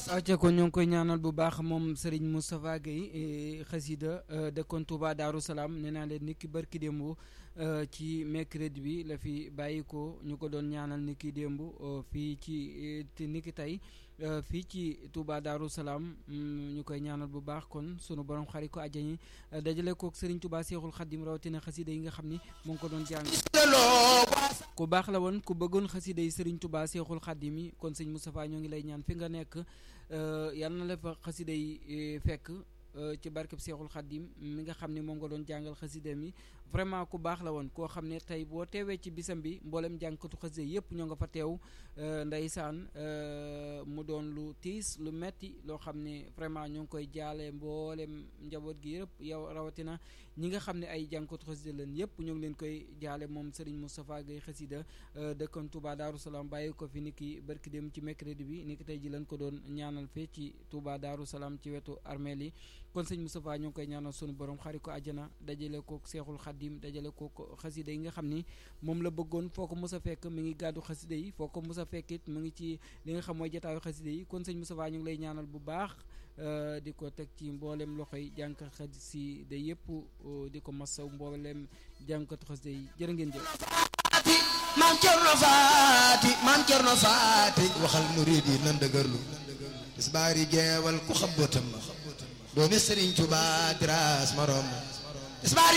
acca ko ñoo ngi koy ñaanal bu baax moom Serigne Moustapha Guèye xasida dëkkoon Touba Daaru Salaam nee naa leen niki barki démb ci mercredi bi la fi bàyyi ko ñu ko doon ñaanal niki démb fii ci niki tey fii ci Touba Daaru Salaam ñu koy ñaanal bu baax kon sunu borom xari ko àjjani dajale kook Serigne Touba Seexul Xaddim rawatina xasida yi nga xam ni mu ngi ko doon jàng ku baax la woon ku bëggoon xasida yi Serigne Touba Seexul Xaddim yi kon sëñ Moustapha ñoo ngi lay ñaan fi nga nekk yal na la fa xasida yi fekk ci barkeb Seexul Xaddim mi nga xam ne moom nga doon jàngal xasida mi vraiment ku baax la woon koo xam ne tey boo teewee ci bisam bi mboolem jàngkatu xasida yëpp ñoo nga fa teew ndeysaan mu doon lu tiis lu metti loo xam ne vraiment ñoo ngi koy jaale mboolem njaboot gi yëpp yow rawatina ñi nga xam ne ay jàngkatu xasida leen yëpp ñoo ngi leen koy jaale moom Serigne Moustapha Guèye xasida dëkkoon Touba Daaru Salaam bàyyi ko fi niki barki dem ci mercredi bi niki tey ji lañ ko doon ñaanal fee ci Touba Daaru Salaam ci wetu armeel yi kon sëñ Moustapha ñoo ngi koy ñaanal sunu borom xari ko àjjana dajale ko Seexul Xaddim dajale ko xasida yi nga xam ni moom la bëggoon foo ko mos a fekk mi ngi gàddu xasida yi foo ko mos a fekk it mu ngi ci li nga xam mooy jataayu xasida yi kon sëñ Moustapha ñu ngi lay ñaanal bu baax di ko teg ci mboolem loxoy jànkat xasida yëpp di ko masaw mboolem jànkatu xasida yi jërë ngeen jëf maam Cerno Faati maam Cerno Faati waxal murid yi nan dëgërlu tisbaari jeewal ku xam bootam doomi Sëriñ Tuubaa diraas marom tisbaari